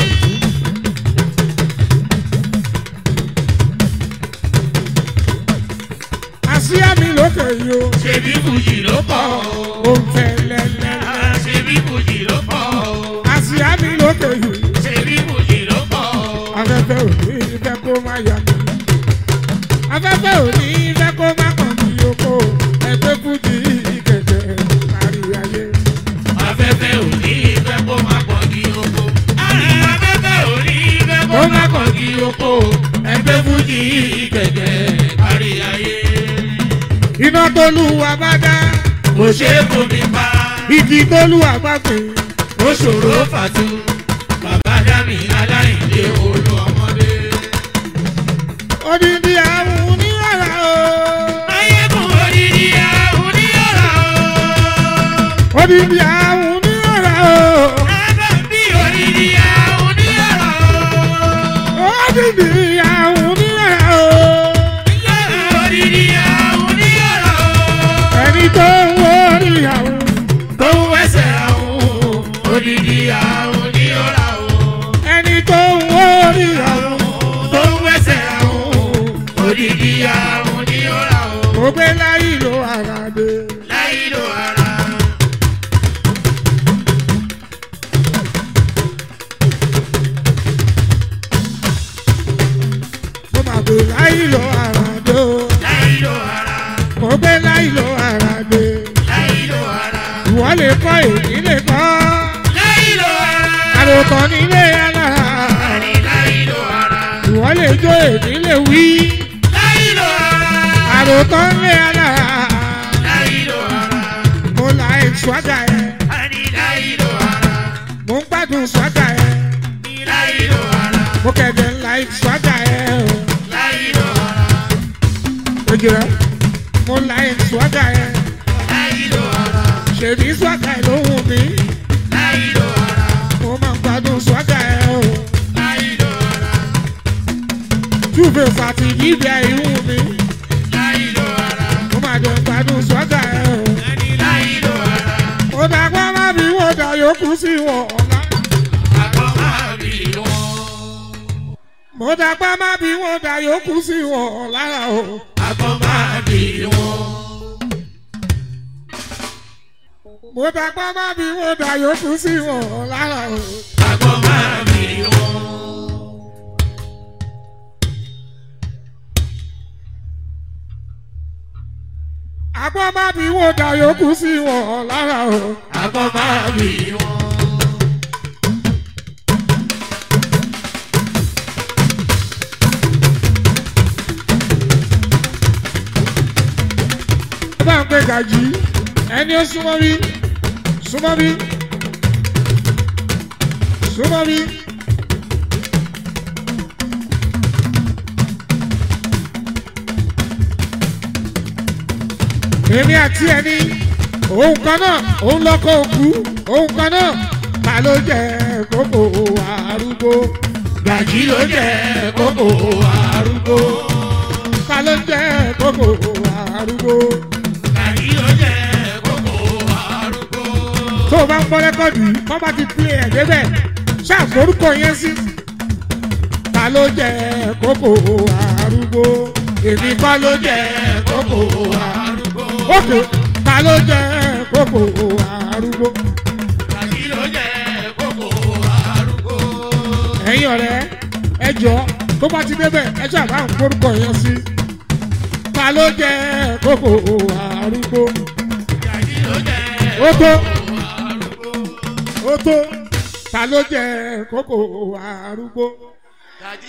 àṣìyá mi lókè yìí o. ṣebí fújì ló kọ́ o. ó ń fẹ́ lẹ́lẹ́. ṣebí fújì ló kọ́ o. àṣìyá mi lókè yìí. ṣebí fújì ló kọ́ o. afẹ́fẹ́ ò ní fẹ́ kó má yà mí. afẹ́fẹ́ ò ní fẹ́ kó má kàn mí oko. ẹgbẹ́ fújì kẹ̀kẹ́ kárí ayé. afẹ́fẹ́ ò ní fẹ́ kó má pọ̀ kí oko. afẹ́fẹ́ ò ní fẹ́ kó má pọ̀ kí oko. ẹgbẹ́ fújì kẹ̀kẹ́ kárí ayé. iná tólúwa bá dá. kò ṣe é fomi pa. igi tólúwa bá gbìn. ó ṣòro fàtú. bàbá dámì aláìlé olú ọmọdé. odidi àwọn oníyàrá o. ayégun odidi àwọn oníyàrá o. odidi àwọn oníyàrá o. Ẹ̀bẹ̀ bí odidi nílé alára Àní láìlò ara. ìwọ lè jó èdè lè wí Láìlò ara. àròtọ́ nílé alára Láìlò ara. mo là ẹ̀ swaga ẹ̀ Àní láìlò ara. mo ń gbádùn swaga ẹ̀ Ní láìlò ara. mo kẹ̀dẹ̀ ńlá ẹ̀ swaga ẹ̀ o. Láìlò ara. ojú rẹ̀ mo là ẹ̀ swaga ẹ̀ Láìlò ara. ṣèbí swaga ẹ̀ ló wù mí Láìlò ara. mo máa ń gbádùn swaga ẹ̀ o. Láìlò ara. túbẹ̀ fàtí bíbí ẹ̀ wù mí Láìlò ara. mo máa jẹ́ gbádùn swaga ẹ̀ o. Àní láìlò ara. mo dàgbà má bí wọ́n dà yòókù sí wọn ọ̀la. Àgbọ̀ máa bì wọ́n. mo dàgbà má bí wọ́n dà yòókù sí wọn lára o. Àgbọ̀ máa bì wọ́n. mo dàgbà má bí wọ́n dà yòókù sí wọn lára o. Àgbọ̀ máa bì wọ́n. àgbọ̀ má bí wọ́n dà yòókù sí wọn lára o. Àgbọ̀ máa bì wọ́n. ó bá ń pè gàjí ẹni ó súnmọ́ bí súnmọ́ bí súnmọ́ bí. èmi àti ẹni òun kan náà òun lọ́kọ̀ òkú òun kan náà ta ló jẹ kókò arúgbó Gàjí ló jẹ́ kókò arúgbó. ta ló jẹ kókò arúgbó. Gàjí ló jẹ́ kókò arúgbó. tó o bá ń gbọ́ rẹ́kọ̀dù yìí wọ́n bá ti pílẹ̀ ẹ̀ débẹ̀ ṣàforúkọ yẹn sí. ta ló jẹ kókò arúgbó èmi kọ́ ló jẹ kókò arúgbó. òkè ta ló jẹ kókò arúgbó. Gàjí ló jẹ́ kókò arúgbó. ẹ̀yin ọ̀rẹ́ ẹ jọ tó bá ti débẹ̀ ẹ ṣàbá ń forúkọ yẹn sí. ta ló jẹ kókò arúgbó. Gàjí ló jẹ́ ó tó kókò arúgbó. ó tó ta ló jẹ kókò arúgbó. Gàjí.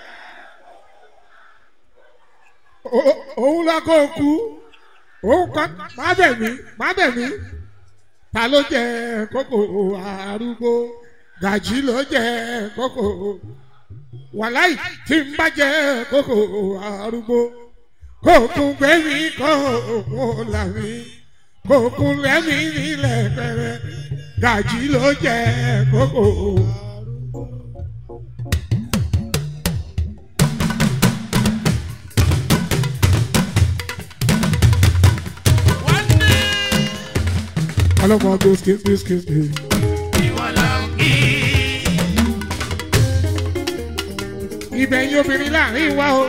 Ó- òun lọkọ òkú òun kan má bẹ̀ mí má bẹ̀ mí ta ló jẹ kókò arúgbó gàjí ló jẹ kókò wàláì tí n bá jẹ kókò arúgbó kókùn gbẹ̀mí kókùn làmí kókùn lẹ́mí nílẹ̀ pẹ̀rẹ̀ gàjí ló jẹ kókò. ọlọ́mọ gbèsè gbèsè gbèsè. Ìwọ là ń kí. ibẹ̀ yín obìnrin láàrin wa o.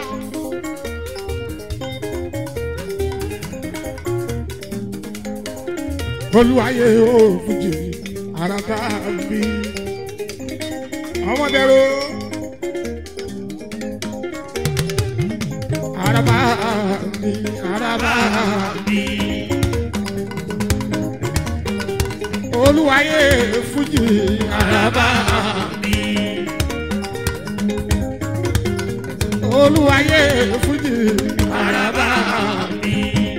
olúwayé o fújì àràbà bí ọmọdéró àràbà bí àràbà bí olúwayé fújì àràbà bí. olúwayé fújì àràbà mi.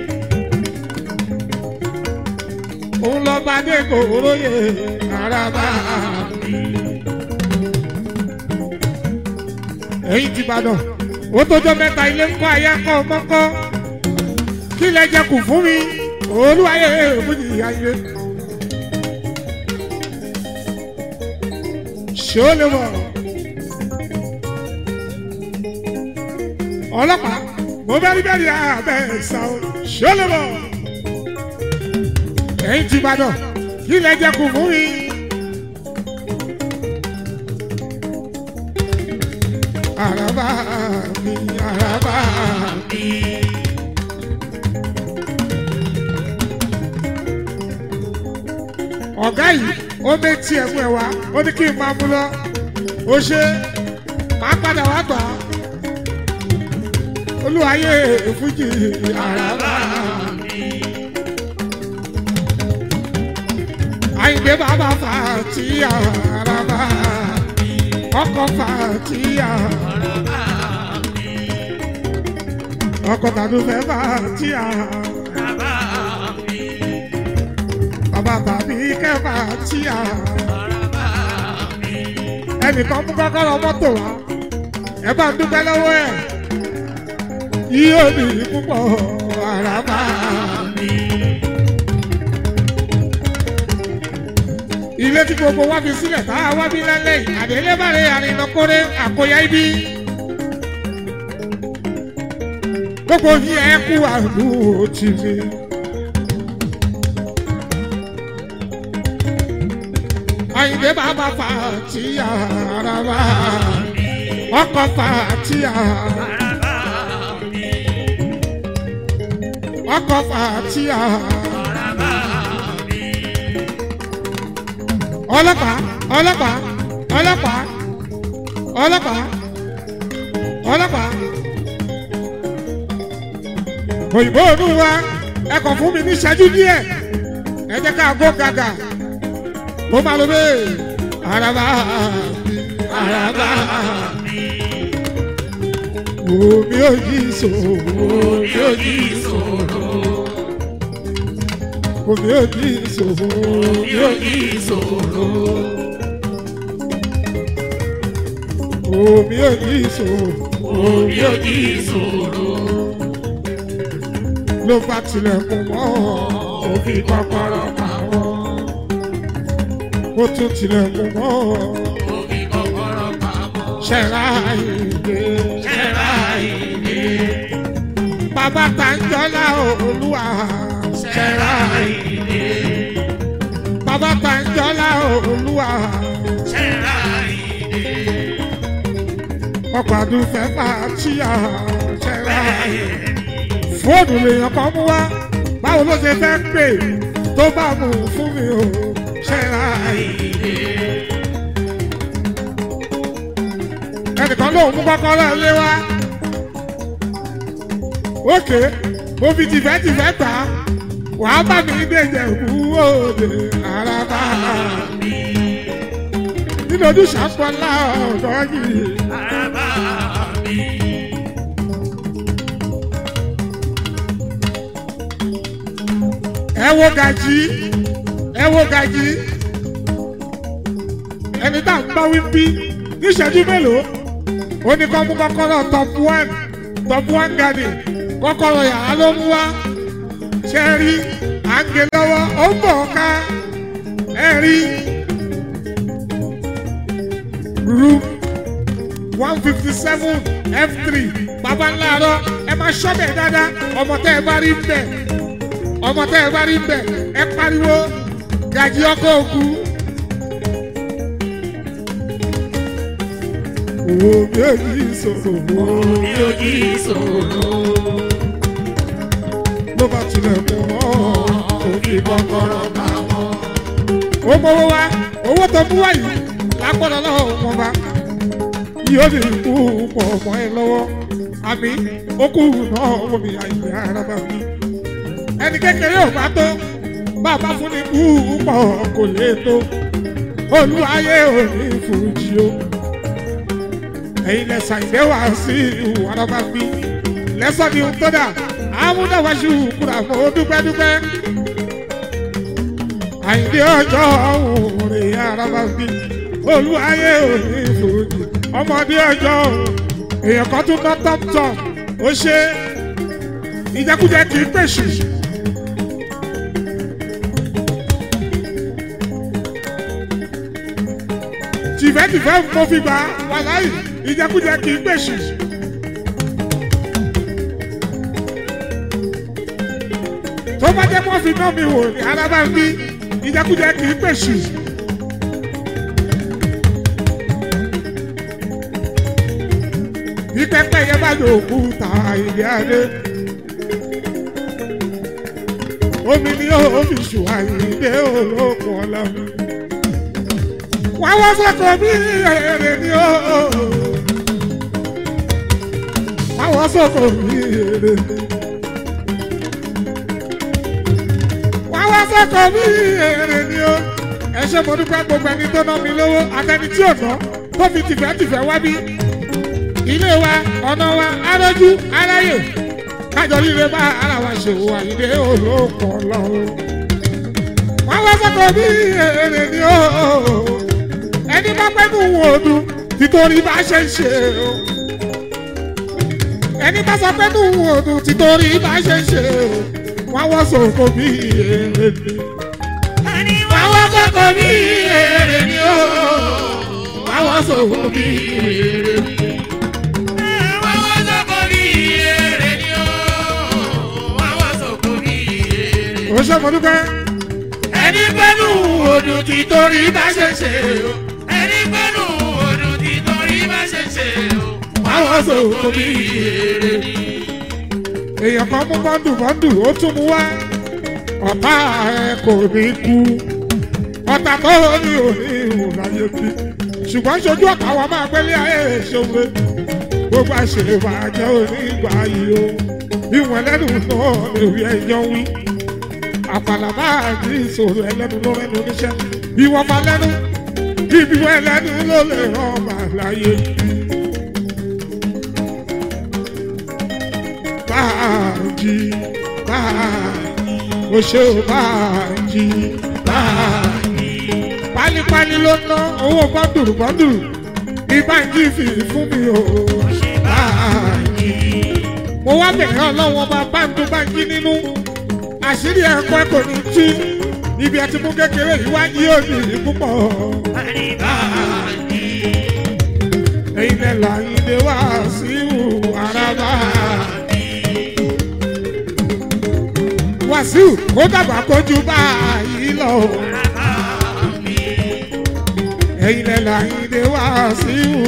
òun lọ bá dé kòróyè àràbà mi. èyí ti bàdàn ó tójọ́ mẹ́ta ilé ń kọ́ ayé kọ́ mọ́kọ́ kí lẹ jẹ kù fún mi olúwayé fújì ayé. ṣé ó lè wọ̀ ọlọ́pàá mo bẹ́rí bẹ́rí abẹ́ ẹ̀sà o ṣọlọ́mọ. ẹ̀yin ti Ìbàdàn kí lẹ jẹ kù fún mi. àràbà mi àràbà mi. ọ̀gá yìí ó méjì ẹ̀mú ẹ̀ wá ó ní kí n máa mú lọ ó ṣe máa padà wá gbà á olúwayé fújì àràbà mi. àyìnbé bàbá fà tí àràbà ọkọ̀ fàtíà ọkọ̀ tàdúfẹ́ fàtíà bàbá tàbí kẹ́ fàtíà ẹnìkan mú kọ́kọ́rọ́ mọ́tò wá ẹ bá ń dúpẹ́ lọ́wọ́ ẹ̀ yóò ní púpọ̀ àràbà mi. ilé tí gbogbo wa fi sílẹ̀ tá a wá bí lálẹ́ yìí àdélébàrẹ̀ àrìnàkórè àkóyá ibi. gbogbo yìí ẹ kú àlù tì mí. àyìnbé bàbá fà tí àràbà ọkọ̀ fà tí àràbà. ọkọ̀ fàtíà. ọlọ́pàá ọlọ́pàá ọlọ́pàá ọlọ́pàá ọlọ́pàá. òyìnbó ònú wa ẹ kàn fún mi ní ìṣẹ́jú díẹ̀ ẹ jẹ́ ká gbó gàgà mo máa lo bẹ́ẹ̀ araba araba omi ò yí ìṣòro omi ò yí ìṣòro omi ò yí ìṣòro omi ò yí ìṣòro omi ò yí ìṣòro omi ò yí ìṣòro ló bá tilẹ̀kùn mọ́ òfin kọ́kọ́rọ́ pamọ́ ó tún tilẹ̀kùn mọ́ Òfin kọ́kọ́rọ́ pamọ́. ṣẹ̀rá ìdè Ṣẹ́ra ìdè. bàbá Tàǹjọ́lá olúwa Ṣẹ́ra ìdè. bàbá Tàǹjọ́lá olúwa Ṣẹ́ra ìdè. ọkọ̀ àdúfẹ́ pàtíyà ṣẹ̀rá Ìdè. fóònù lèèyàn kan mú wá báwo ló ṣe fẹ́ pè tó bá mú fún mi o ṣẹ̀rá ẹnìkan lóun mú kọ́kọ́rọ́ ilé wá ókè mo fi tìfẹ́tìfẹ́ gbà á wàá bá mi dèjẹ̀ kú òde àràbà nínú ojúṣe àpọ̀lá ọ̀dọ́ yìí Araba mi. ẹ wo gàjí ẹ wo gàjí ẹni tá à ń bá wí bí níṣẹ́jú mélòó ó ní kọ́ mú kọ́kọ́rọ́ top one top one garden kọ́kọ́rọ́ yàrá ló mú wá ṣe é rí à ń gé lọ́wọ́ ó ń bọ̀ ká ẹ rí room one fifty seven f three baba ńlá rọ ẹ máa ṣọ́bẹ̀ dáadáa ọmọ tẹ́ ẹ bá rí bẹ́ẹ̀ ọmọ tẹ́ ẹ bá rí bẹ́ẹ̀ ẹ pariwo gàjí ọkọ̀ òkú. Owó mi ò ní ìṣòro Mi ò jí ìṣòro. ló bá tilẹ̀kùn mọ́ Òfin kọ́kọ́rọ́ pamọ́. ó mọ́wọ́ wá owó tó mú wá yìí lágbọ́dọ̀ lọ́wọ́ wọn bá yóò ní kú pọ̀ mọ́ ẹ lọ́wọ́ àmì ó kú náà wọ́n mi àyè ara bá mi. ẹni kékeré ò bá tó bàbá fún ni kú pọ̀ kò lè tó olúwayé ò ní fújì o ẹ̀yin lẹ́sà ìdẹ́ wá sí ìwà ara bá mi lẹ́sọ̀ ni tó dà àmúdáwáṣu kúrà fún dúpẹ́ dúpẹ́ àyìndé ọjọ́ òòrè araba bí olúwayé òní fòdì ọmọdé ọjọ́ èèyàn kan tún ná tọ́pútọ̀ ó ṣe ìjẹkújẹ kì í pèsè. tìfẹ́tìfẹ́ mo fi gbà wàláyì ìjẹkújẹ kì í pèsè. tó bá jẹ́ mọ́ fi ná mi wò ní araba bí ìjẹkújẹ kì í pèsè. bí pẹ́pẹ́ yẹn bá lò kú ta ìdí adé. omi ni ó fi ṣù àyíndé olókùn ọlọ́run. wá wá sọ́kọ̀ bí èrè ni ó. wá wá sọ́kọ̀ bí èrè ni. wá wá sọ́kọ̀ bí èrè ni ó. ẹ ṣe mo dúpẹ́ gbogbo ẹni tó ná mi lówó àtẹni tí ò ná tó fi tìfẹ́tìfẹ́ wá bí ilé wa ọ̀nà wa arójú aráyè kájọ líle bá ara wa ṣe wà ilé olóko lọ́wọ́. wọ́n wá sọ́kọ̀ bí èrè ni ó ẹni bá pẹ́ nù wòdù títorí bá ṣe ń ṣe o ẹni bá sọ pé nù wòdù títorí bá ṣe ń ṣe o wọ́n wọ́n sọ̀kọ̀ bí èrè ni. wọ́n wọ́n sọ́kọ̀ bí èrè ni ó wọ́n wọ́n sọ̀kọ̀ bí èrè ni. ó ṣe mọ dúpẹ́. ẹni pẹ́nu odò tí torí bá ṣe ṣe o ẹni pẹ́nu odò tí torí bá ṣe ṣe o àwọn sọ̀rọ̀ bí èrè ni. èèyàn kan mú bọ́ndù bọ́ndù ó tún mú wá ọ̀tá ẹ kò ní kú ọ̀tá tó ní òní ìhùn láyé bí ṣùgbọ́n ṣojú ọ̀tá wa máa gbélé ayé ìṣòwe gbogbo àṣèwàjẹ́ onígbà yìí o ìwọ̀n ẹlẹ́nu náà lè rí ẹjọ́ wí àpàlà máa ní ìṣòro ẹlẹ́nu ló rẹ́nu níṣẹ́ ìwọ̀n máa lẹ́nu ibi wọ́n ẹlẹ́nu ló lè rán màláyé bí. báàjì báàjì mo ṣe ò báàjì báàjì. pálípálí ló ná owó bọ́ndùrù bọ́ndùrù ní báńkì fi fún mi o báàjì. mo wá bẹ̀rẹ̀ ọlọ́wọ́n bá báńkì báńkì nínú àṣírí ẹ̀kọ́ kò ní tú ibi ẹtí mú kékeré yìí wá yí òní púpọ̀. ẹ̀yin ẹ̀ là ń dé wá sí ìwù araba. wàsíù kó dàgbà kójú báyìí lọ. ẹ̀yin ẹ̀ là ń dé wá sí ìwù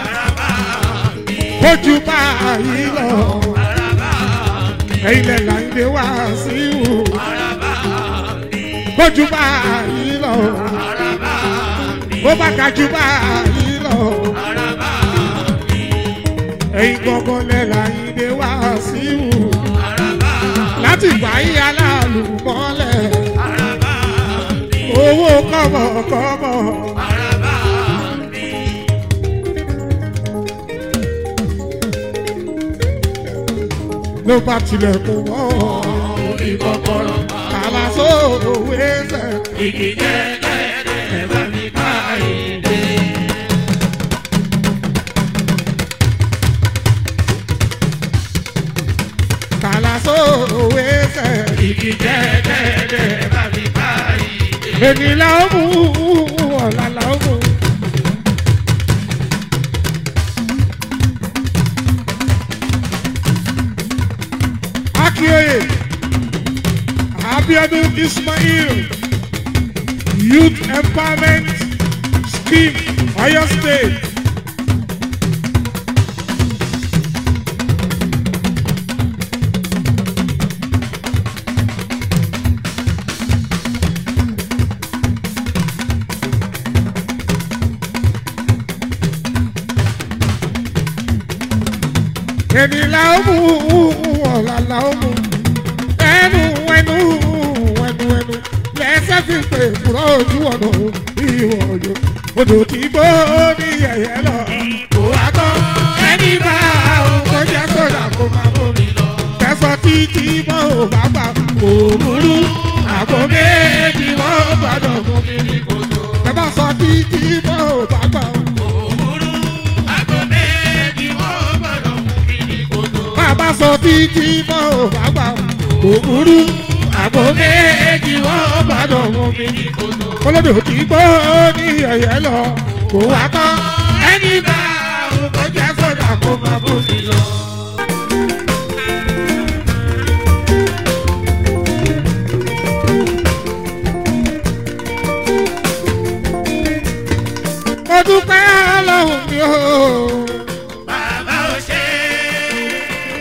kójú báyìí lọ. ẹ̀yin ẹ̀ là ń dé wá sí ìwù kójú báyìí lọ. bó bá ga jù báyìí lọ. ẹ̀yin gbọ́ngàn lẹ́la yìí dé wá sí ìwù. láti gbà yí aláàlú mọ́lẹ̀. owó kọ́mọkọ́mọ. ló bá tilẹ̀kùn mọ́ orí kọ́kọ́rọ́ kàlà sóòwò ẹsẹ̀. Igi jẹ́ lẹ́lẹ́ ẹ̀ bá mi ká ìdè. kàlà sóòwò ẹsẹ̀. Igi jẹ́ lẹ́lẹ́ ẹ̀ bá mi ká ìdè. èmi la ó mú ọ̀la la ó mú. akíoyè abiodun ismail youth empowerment scheme oyo state. èmi la ó mú ọ̀la la ó mú ẹnu ẹnu ẹnu ẹnu lẹ́sẹ̀ fi pè fúrọ́ ojú ọ̀nà ìwọ̀ ọ̀yọ́ odò tí gbó ní yẹ̀yẹ́ lọ. Kò wá tán ẹni bá òun kó jẹ́ sódà kó máa bọ̀ mi lọ. kẹsàn títí mọ́ ò bá gbà kò burú àpò méjì wọ́n gbàdọ̀ mọ́ mi. Mi kò tó. ẹ bá sọ títí mọ́ ò bá gbà Òwúrú àgọ́ méjì wọ́n gbọ́dọ̀ mú mi ní kòtò. bàbá sọ títí mọ́ ò bá gbà kò burú àpò méjì wọ́n gbàdọ̀ mọ́ mi. ní kòtò. olódò tí gbó ní ẹ̀yẹ́ lọ kò wá tán Ẹni bá òun kò jẹ́ sọ́dà kó máa bó mi lọ. mo dúpẹ́ ọlọ́run mi o. Bàbá ò ṣe é.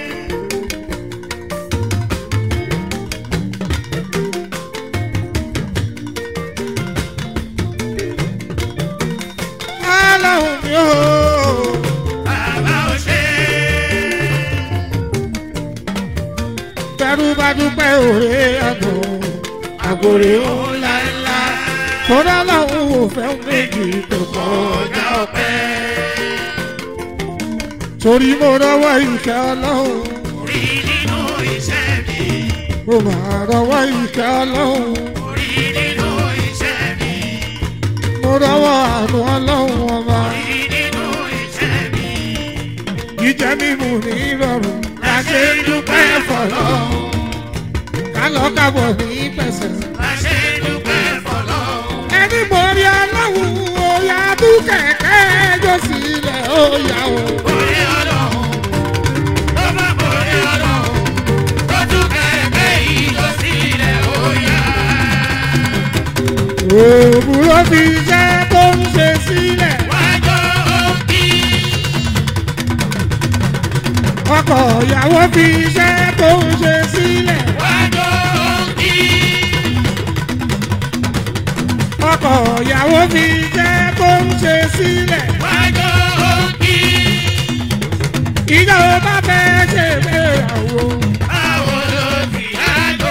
ọlọ́run mi o. Bàbá ò ṣe é. tẹrú bá dúpẹ́ òré àgbò àgbòrè o. Ńlá ńlá. tọ́lá làwọn ò fẹ́ méjì tó kọ́ ọjà ọpẹ́. torí mo rọwọ́ ìkẹ́ ọlọ́run Orí nínú iṣẹ́ mi. mo máa rọwọ́ ìkẹ́ ọlọ́run Orí nínú iṣẹ́ mi. mo rọwọ́ àánú ọlọ́run ọba Orí nínú iṣẹ́ mi. jíjẹ mímu ní ìrọ̀rùn Láṣẹ dúpẹ́ fọlọ́. kálọ̀ kábọ̀ ní pẹ̀sẹ̀. Láṣẹ dúpẹ́ fọlọ́. ẹni borí ọlọ́run òyà tún kẹ̀kẹ́ jó sílẹ̀ òyà o. Orí ọlọ́run. Ó má borí ọlọ́run. Tó tún kẹ̀kẹ́ ìjọ sílẹ̀ ó yá. òwúrọ̀ fi iṣẹ́ tó ń ṣe sílẹ̀. Wájọ́ òkì. ọkọ ìyàwó fi iṣẹ́ tó ń ṣe sílẹ̀. Wájọ́ òkì. ọkọ ìyàwó fi iṣẹ́ tó ń ṣe sílẹ̀. Wájọ́ òkì. ìjọba bá fẹ́ ṣe ìgbéyàwó. Báwo ló ti yájọ́?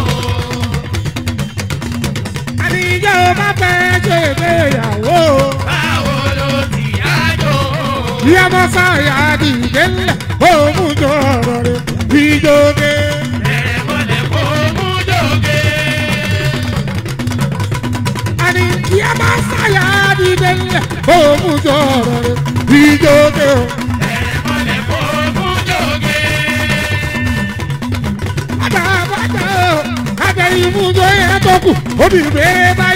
àní ìjọba bá fẹ́ ṣe ìgbéyàwó. Báwo ló ti yájọ́? bí a bá sáyà dìde ńlẹ̀ òun jọ ọ̀rọ̀ rẹ̀ ìjọba. Bẹ̀rẹ̀ mọ́lẹ̀ kó mú jòkè. àní bí a bá sáyà dìde ńlẹ̀ òun jọ ọ̀rọ̀ rẹ̀ ìjọba. Bẹ̀rẹ̀ mọ́lẹ̀ kó mú jòkè. àtàbàtà àtẹ ìmújọ yẹn tó kù obìnrin bá